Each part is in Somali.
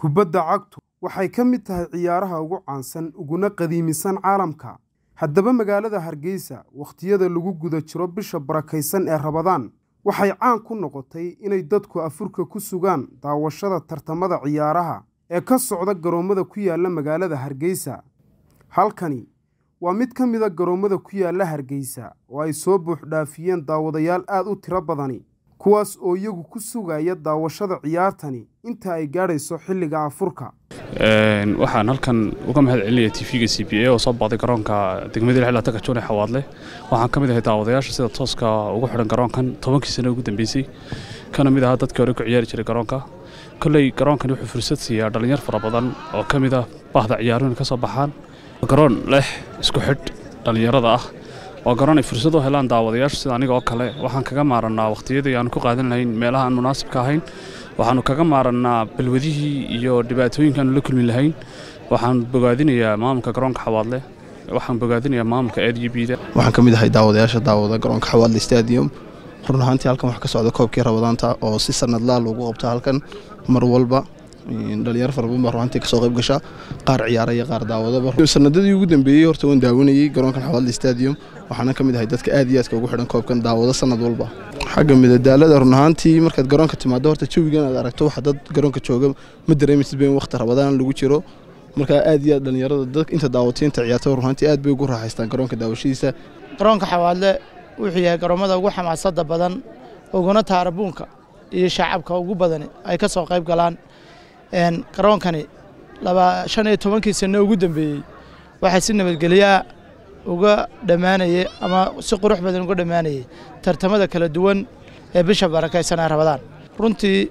Kubadda cagtu waxay ka mid tahay ciyaaraha ugu caansan uguna qadiimisan caalamka. Haddaba magaalada Hargeysa, wakhtiyada lagu guda jiro bisha barakeysan ee Ramadaan, waxay caan ku noqotay inay dadku afurka ku sugaan daawashada tartamada ciyaaraha ee ka socda garoomada ku yaala magaalada Hargeysa. Halkani waa mid ka mid a garoomada ku yaala Hargeysa oo ay soo buux dhaafiyeen daawadayaal aad u tiro badani, kuwaas oo iyagu ku sugaya daawashada ciyaartani inta ay gaadhayso xilliga afurka. waxaan halkan uga mahad celinaya tv-ga c b a oo soo booqday garoonka degmada lixlaata kajoon ee xawaadle waxaan ka mid ahay daawadayaasha sida tooska ugu xidhan garoonkan tobankii sano ugu dambeysay kana mid ahaa dadkii hore ku ciyaari jiray garoonka kolley garoonkani wuxuu fursad siiyaa dhallinyar fara badan oo ka mid ah bahda ciyaaruhu inay ka soo baxaan garoon leh isku xidh dhallinyarada ah waa garoon ay fursad u helaan daawadayaasha sida aniga oo kale waxaan kaga maarannaa wakhtiyadii aanu ku qaadan lahayn meelaha aan munaasibka ahayn waxaannu kaga maarannaa balwadihii iyo dhibaatooyinkaanu la kulmi lahayn waxaan bogaadinayaa maamulka garoonka xawaadle waxaan bogaadinayaa maamulka aad iyo biida waxaan ka mid ahay daawadayaasha daawada garoonka xawaadle stadium run ahaantii halkan waxaa ka socda koobkii rabadaanta oo si sanadlaa loogu qabto halkan mar walba dhalinyaro fara badan baa runaantii kasoo qayb gasha qaar ciyaara iyo qaar daawadaba sanadadii ugu dambeeyey horta waan daawanayey garoonkan xawaadle stadium waxaana ka mid ahay dadka aad iyo aadka ugu xidhan koobkan daawado sanad walba xagga midadaalada run ahaantii markaad garoonka timaado horta jawigan aad aragto waxa dad garoonka jooga ma dareemaysid ba in waqti rabadaan lagu jiro markaa aad iyo aad dhalinyarada dad inta daawatay inta ciyaarta run ahaantii aad bay ugu raaxaystaan garoonka daawashadiisa garoonka xawaadle wuxuu yahay garoomada ugu xamaasada badan uguna taarabuunka iyo shacabka ugu badani ay ka soo qayb galaan garoonkani laba shan iyo tobankii sano ugu dambeeyey waxaa si nabadgelyaa uga dhammaanayay ama si qurux badan uga dhammaanayay tartamada kala duwan ee bisha barakaysan ee rabadaan runtii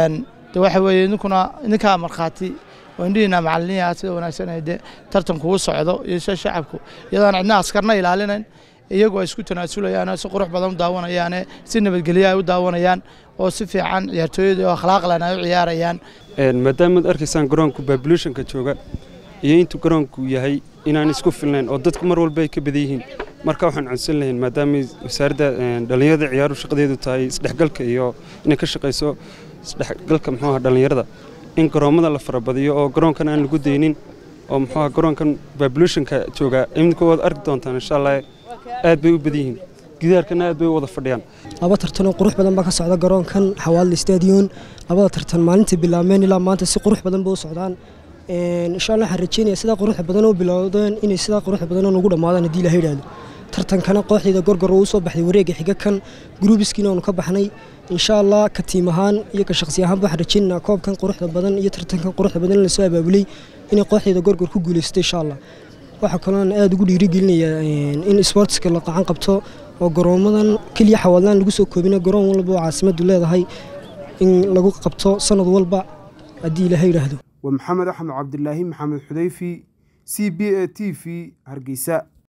de waxa weeye idinkuna idinkaa markhaati oo indhihiina macaliniyaa sida wanaagsan ay de tartanku u socdo iyo sida shacabku iyadoon cidna askarna ilaalinayn iyagu ay isku tanaasulayaan si qurux badan u daawanayaane si nabadgelya ay u daawanayaan oo si fiican ciyaartooyada oo akhlaaqlan ay u ciyaarayaan maadaamaad arkaysaan garoonku babulationka jooga iyo intuu garoonku yahay inaan isku filnayn oo dadku mar walba ay ka badan yihiin marka waxaan codsan lahayn maadaama wasaaradda dhallinyarada ciyaaru shaqadeedu tahay isdhexgalka iyo inay ka shaqayso isdhexgalka muxuuaha dhallinyarada in garoommada la farabadiyo oo garoonkan aan lagu daynin oo muxuuaha garoonkan babulationka jooga imika waad arki doontaan insha allah aad bay u badan yihiin gidaarkana aad bay u wada fadhiyaan laba tartanoo qurux badan baa ka socda garoonkan xawaadle stadion labada tartan maalintii bilaabmeen ilaa maanta si qurux badan ba u socdaan insha allah waxaan rajeynaya sidaa quruxda badan oo bilowdeen inay sidaa quruxda badan oo nagu dhammaadaan haddii ilaha yidhaahdo tartankana kooxdeeda gorgor oo u soo baxday wareega xiga kan gruubiskiina oonu ka baxnay insha allah ka tiim ahaan iyo ka shaqsi ahaanba waxaan rajeynaynaa koobkan quruxda badan iyo tartankan quruxda badan in lasoo abaabulay inay kooxdeeda gorgor ku guulaysato insha allah waxaa kaloon aada ugu dhiirigelinayaa in sportska la qacan qabto oo garoomadan keliya xawaadlaan lagu soo koobina garoon walba oo caasimaddu leedahay in lagu qabto sanad walba haddii ilaha yidhaahdo waa maxamed axmed cabdilaahi maxamed xudeyfi c b a t v hargeysa